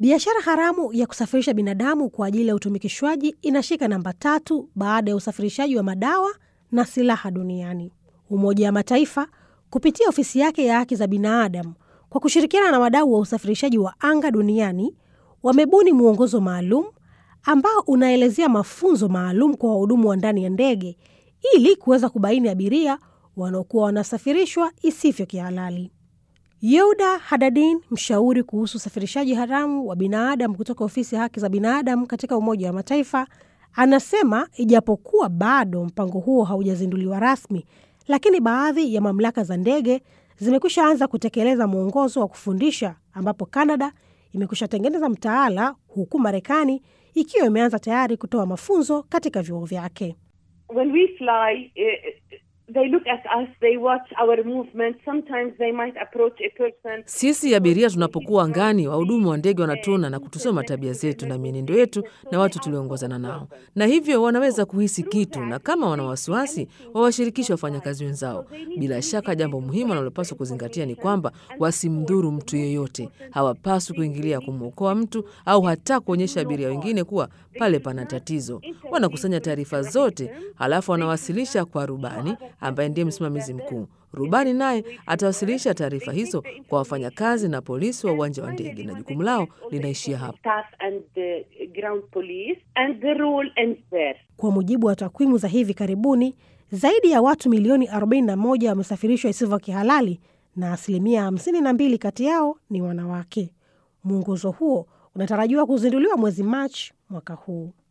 Biashara haramu ya kusafirisha binadamu kwa ajili ya utumikishwaji inashika namba tatu baada ya usafirishaji wa madawa na silaha duniani. Umoja wa Mataifa kupitia ofisi yake ya haki za binadamu kwa kushirikiana na wadau wa usafirishaji wa anga duniani wamebuni mwongozo maalum ambao unaelezea mafunzo maalum kwa wahudumu wa ndani ya ndege ili kuweza kubaini abiria wanaokuwa wanasafirishwa isivyo kihalali. Yehuda Hadadin, mshauri kuhusu usafirishaji haramu wa binadamu kutoka ofisi ya haki za binadamu katika Umoja wa Mataifa, anasema ijapokuwa bado mpango huo haujazinduliwa rasmi, lakini baadhi ya mamlaka za ndege zimekwisha anza kutekeleza mwongozo wa kufundisha, ambapo Kanada imekwisha tengeneza mtaala, huku Marekani ikiwa imeanza tayari kutoa mafunzo katika vyuo vyake. When we fly, uh, they look at us, they watch our movement. Sometimes they might approach a person. Sisi abiria tunapokuwa angani, wahudumu wa ndege wanatuona na kutusoma tabia zetu na mienendo yetu na watu tulioongozana nao, na hivyo wanaweza kuhisi kitu, na kama wana wasiwasi, wawashirikishe wafanyakazi wenzao. Bila shaka, jambo muhimu wanalopaswa kuzingatia ni kwamba wasimdhuru mtu yeyote. Hawapaswi kuingilia kumwokoa mtu au hata kuonyesha abiria wengine kuwa pale pana tatizo. Wanakusanya taarifa zote, halafu wanawasilisha kwa rubani ambaye ndiye msimamizi mkuu. Rubani naye atawasilisha taarifa hizo kwa wafanyakazi na polisi wa uwanja wa ndege, na jukumu lao linaishia hapo. Staff and the ground police, and the rule ends there. Kwa mujibu wa takwimu za hivi karibuni, zaidi ya watu milioni 41 wamesafirishwa isivyo kihalali na asilimia 52 kati yao ni wanawake. Mwongozo huo unatarajiwa kuzinduliwa mwezi Machi mwaka huu.